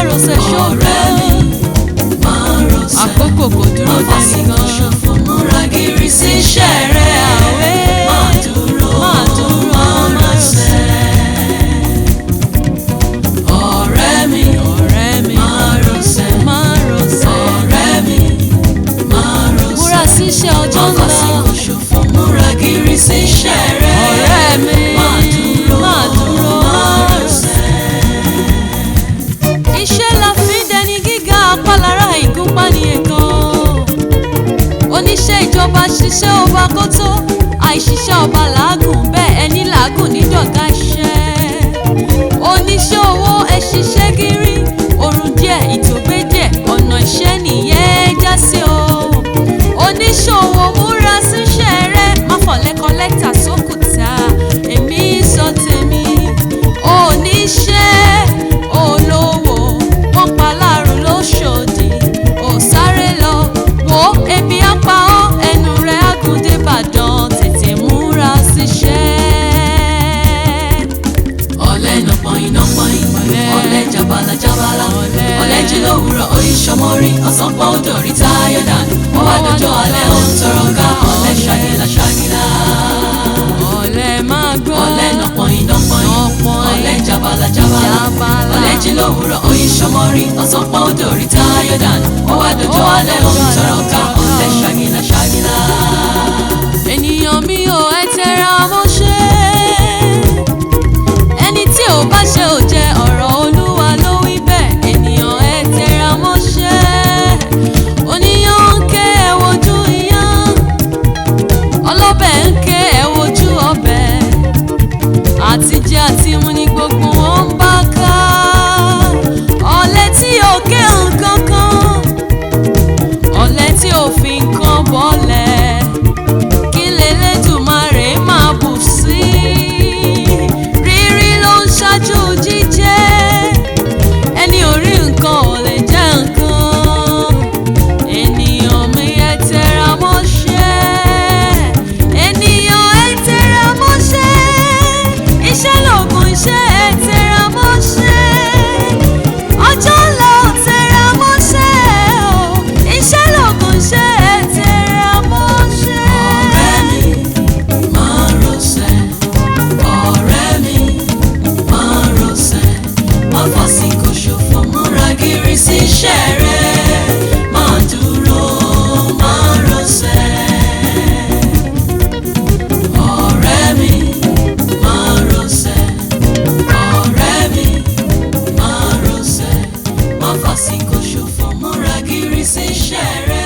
márosẹ̀ ọ̀rẹ́ mi ṣòro máa rọ̀ṣẹ̀. àkókò kò dúró Má fàsìkò dẹ́nìkan ṣòfò múra gírí sí iṣẹ́ rẹ̀. àwẹ̀ Máa dúró, máa dúró máa rọ̀ṣẹ̀. Ọ̀rẹ́ mi, ọ̀rẹ́ mi máa rọ̀ṣẹ̀. márosẹ̀ Ọ̀rẹ́ mi, máa rọ̀ṣẹ̀. múra síṣẹ́ ọjọ́ Má ńlá fàsìkò ṣòfò múra gírí sí iṣẹ́ rẹ̀. ọ̀rẹ́ mi Máa dúró, máa dúró máa rọ̀ṣẹ̀. iṣẹ́ la fi ń dẹni gíga apálára ìgúnpá ní ẹ̀kan oníṣẹ́ ìjọba ṣiṣẹ́ ọba kó tó àìṣiṣẹ́ ọba làágùn bẹ́ẹ̀ ẹni làágùn nídọ̀gá iṣẹ́ oníṣẹ́ owó ẹ ṣiṣẹ́ gírí oorun díẹ̀ ìtògbé díẹ̀ ọ̀nà iṣẹ́ nìyẹn já sí o oníṣòwò múra síṣẹ́ rẹ má fọ̀lẹ́ kọ́lẹ́tà sókùtà èmi sọ tèmi oníṣẹ́ olówó wọ́n pa láàrún lóṣòdì ò sáré lọ wo ebi apá ọ ẹnu rẹ̀ àgùndé ìbàdàn tètè múra síṣẹ́. ọ̀lẹ nọpọ̀yìn nọpọ̀yìn Ọ̀lẹ. ọ̀lẹ jabala jabala Ọ̀lẹ. ọ̀lẹ jí lówùúrọ̀ oyin sọmọrí ọ̀sán pọ̀ ó dòrí táyọ̀ dànù wọ́n wá dọjọ́ alẹ́ ó ń tọrọ ká ọ̀lẹ ṣàgìlà ṣàgìlà ọ̀lẹ máa gbọ́ ọ̀lẹ nọpọ̀yìn nọpọ̀yìn Nọpọ̀yìn. ọ̀lẹ jabala jabala Jabala. ọ̀lẹ jí lówùúrọ̀ oyin sọmọrí ọ̀sán pọ̀ ó dòrí táyọ̀ dànù wọ́n wá dọjọ́ alẹ́ ó ń tọrọ ká ọ̀lẹ ṣàgìlà ṣàgìlà. ènìyàn mi ò ẹ tẹra mọ́ṣẹ́ ẹni tí ò bá ṣe ò jẹ ọ̀rọ̀ olúwa ló wí bẹ́ẹ̀ ènìyàn ẹ tẹra mọ́ṣẹ́ oníyàn ń ké ẹ wojú iyán ọlọ́bẹ̀ ń ké ẹ wojú ọbẹ̀ àtijẹ àti mu ni gbogbo wọn ń bá ká ọ̀lẹ tí ò ké nǹkan kan ọ̀lẹ tí ò fi nǹkan bọ́lẹ̀ kí lélẹ́dùmarè máa bù sí rírí ló ń ṣáájú jíjẹ ẹni ò rí nǹkan ò lè jẹ nǹkan ènìyàn mi ẹ tẹra mọ́ṣẹ́ ènìyàn ẹ tẹra mọ́ṣẹ́ iṣẹ́ lògùn iṣẹ́ ẹ tẹra mọ́ṣẹ́ ọjọ́ ńlá ò tẹra mọ́ṣẹ́ o iṣẹ́ lògùn iṣẹ́ ẹ tẹra mọ́ṣẹ́. ọ̀rẹ́ mi máa rọ̀ṣẹ̀ ọ̀rẹ́ mi máa rọ̀ṣẹ̀ má fàsìkò ṣòfò múra gírí sí iṣẹ́ rẹ̀ máa dúró máa rọ̀ṣẹ̀ ọ̀rẹ́ mi máa rọ̀ṣẹ̀ ọ̀rẹ́ mi máa rọ̀ṣẹ̀ má fàsìkò ṣòfò múra gírí sí iṣẹ́ rẹ̀.